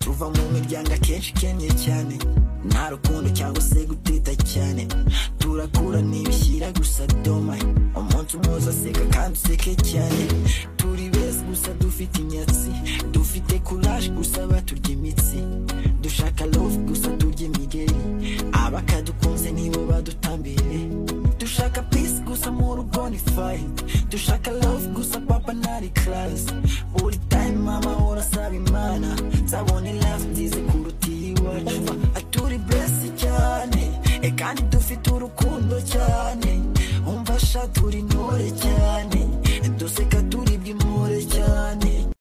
kuva mu miryango akenshi ikennye cyane nta rukundo cyangwa se gutita cyane turakura ntibishyira gusa doma umunsi umuze aseka kandi useke cyane turi beza gusa dufite inyatsi dufite kuraje gusa baturya imitsi dushaka love gusa turya imigeri abakadukunze nibo badutambire dushaka peace gusa mu rugo ni fight dushaka love gusa papa ntari class buri time mama urasaba imana nzabone love nzize kuruta iwacu aturi blessed cyane e kandi dufite urukundo cyane umva sha turi intore cyane duseka